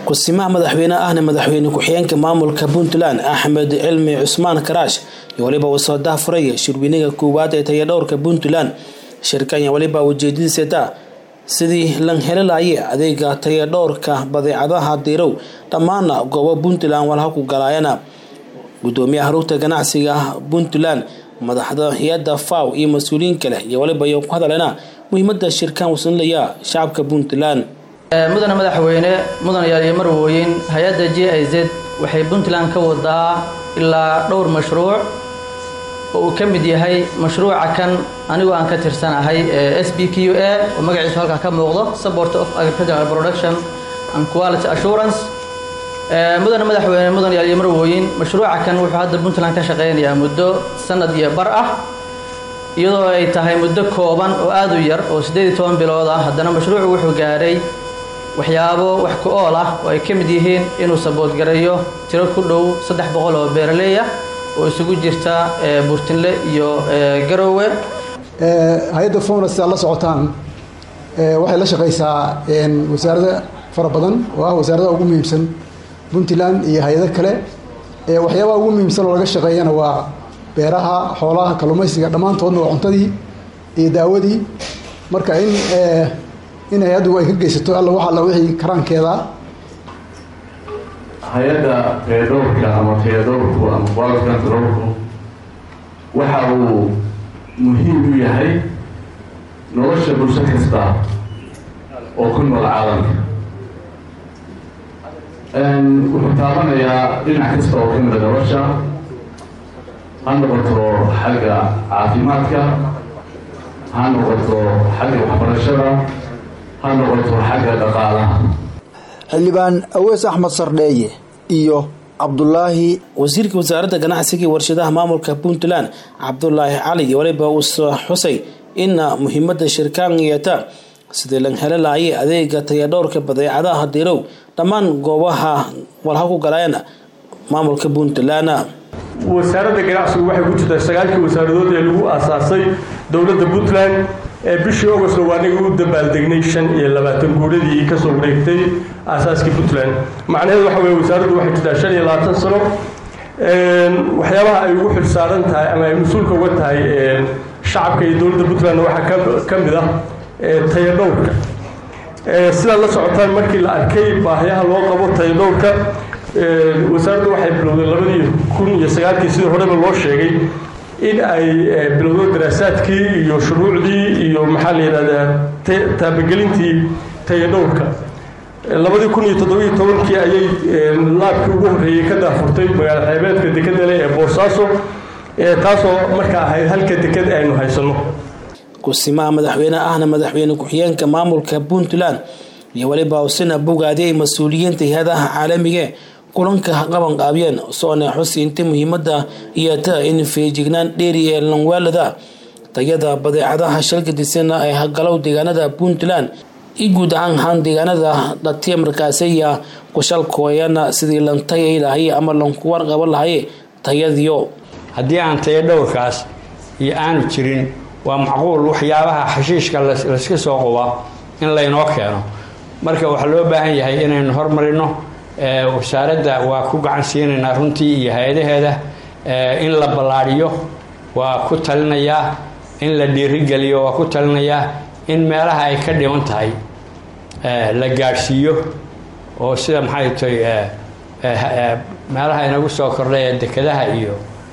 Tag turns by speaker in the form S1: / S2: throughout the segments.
S1: kusimaha madaxweyne ahna madaxweyne ku-xigeenka maamulka puntland axmed cilmi cusmaan karaash iyo waliba uu soo daahfuraya shirweynaga koowaad ee tayadhowrka puntland shirkan iyo waliba ujeedadiisata sidii lan helilaye adeega tayadhowrka badeecadaha diirow dhammaana goobo puntland walha ku galaayana gudoomiyaha rugta ganacsiga puntland madaxda hay-adda faw iyo mas-uuliyiin kale iyo waliba iyo ku hadalena muhiimada shirkan wasanilaya shacabka puntland
S2: mudane madaxweyne mudanayaal iyo marwooyin hay-adda j i z waxay puntland ka wadaa ilaa dhowr mashruuc oo uu ka mid yahay mashruuca kan anigoo aan ka tirsanahay s b q a oo magaciisu halkaa ka muuqdo support of agricultural production and quality assurance mudane madaxweyne mudanayaal iyo marwooyin mashruuca kan wuxuu hadda puntland ka shaqeynayaa muddo sanad iyo bar ah iyadoo ay tahay muddo kooban oo aada u yar oo siddeed iyo toban bilood ah haddana mashruucu wuxuu gaaray waxyaabo wax ku ool ah oo ay ka mid yihiin inuu saboodgareeyo tiro ku dhow saddex boqol oo beeraley ah oo isugu jirta burtinle iyo garoowe
S3: hay-adda fownas aad la socotaan waxay la shaqaysaa wasaarada fara badan oo ah wasaaradaha ugu muhiimsan puntland iyo hay-ado kale waxyaabaha ugu muhiimsan oo laga shaqeeyana waa beeraha xoolaha kalluumaysiga dhammaantoodna waa cuntadii iyo daawadii marka in in hay-addu ay ka geysato alla wax alla wixii karaankeeda
S4: hay-adda tayadhowrka ama tayadhowrku ama quality controlku waxa uu muhiim u yahay nolosha bulsho kasta oo ku nool caalamka wuxuu taabanayaa dhinac kasta oo ka mida nolosha ha noqoto xagga caafimaadka ha noqoto xagga waxbarashada ha noqoto xagga dhaqaalaha
S5: xildhibaan awees axmed sardheeye iyo cabdulaahi
S1: wasiirka wasaaradda ganacsiga iyo warshadaha maamulka puntland cabdulaahi cali iyo waliba uu soo xusay ina muhiimada shirkaan yeeta sidii lan heli lahaye adeega tayadhowrka badeecadaha diirow dhammaan goobaha walha ku galaayana maamulka puntland
S6: wasaaradda ganacsigu waxay ku jirtaa sagaalkii wasaaradood ee lagu aasaasay dowladda puntland ee bishii august waa aniga u dabaaldegnay shan iyo labaatan guuradii kasoo wareegtay aasaaskii puntland macnaheedu waxa weye wasaaraddu waxay jirtaa shan iyo labaatan sano waxyaabaha ay ugu xilsaaran tahay ama ay mas-uulka uga tahay shacabka iyo dowladda puntland waxaa ka mid ah tayadhowrka sidaad la socotaan markii la arkay baahyaha loo qabo tayadhowrka wasaaraddu waxay bilowday labadii kun iyo sagaalkii sidii horeba loo sheegay in ay bilowdo daraasaadkii iyo shuruucdii iyo maxaa la yidhahdaa taabagelintii tayadhowrka labadii kun iyo toddobiyo tobankii ayay laabkii ugu horreeyey ka daafurtay magaalo xeebeedka dekedale ee boosaaso taasoo markaa ahayd halka deked aynu haysanno
S1: kusimaha madaxweyne ahna madaxweyne ku-xigeenka maamulka puntland iyo waliba usina bogaadiyay mas-uuliyiinta hay-adaha caalamiga kulanka qabanqaabiyeen soona xusi inta muhiimada iyota in feejignaan dheeri ee lanwaalada tayada badeecadaha shalgadisana ee hagalow deegaanada puntland i guud ahaan haan deegaanada dhatiya markaasiya kushalkooyana sidii lantayay lahay ama lankuwar qaban lahaye tayadiyo
S7: haddii aan taya dhowrkaas iyo aanu jirin waa macquul waxyaabaha xashiishka layska soo quba in laynoo keeno marka waxaa loo baahan yahay inaynu hormarino wasaaradda waa ku gacan siinaynaa runtii iyo hay-adaheeda in la ballaadhiyo waa ku talinayaa in la dhiirigeliyo waa ku talinayaa in meelaha ay ka dhiman tahay la gaadhsiiyo oo sida maxay tahay meelaha inagu soo kordhay ee dekadaha iyo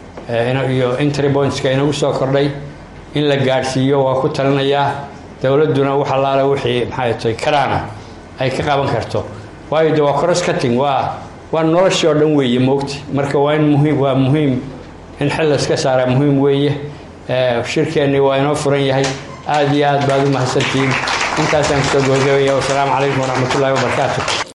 S7: iyo interpointska inagu soo kordhay in la gaadhsiiyo waa ku talinayaa dowladduna wax allaale wixii maxay tahay karaana ay ka qaban karto waayo de waa crosscutting waa waa noloshii oo dhan weeye moogti marka waa in muhiim waa muhiim in xil la iska saaraa muhiim weeye shirkeennii waa inoo furan yahay aada iyo aad baad u mahadsantihiin intaasaan kusoo gabagabaya wasalaamu calaykum waraxmatullahi wabarakaatu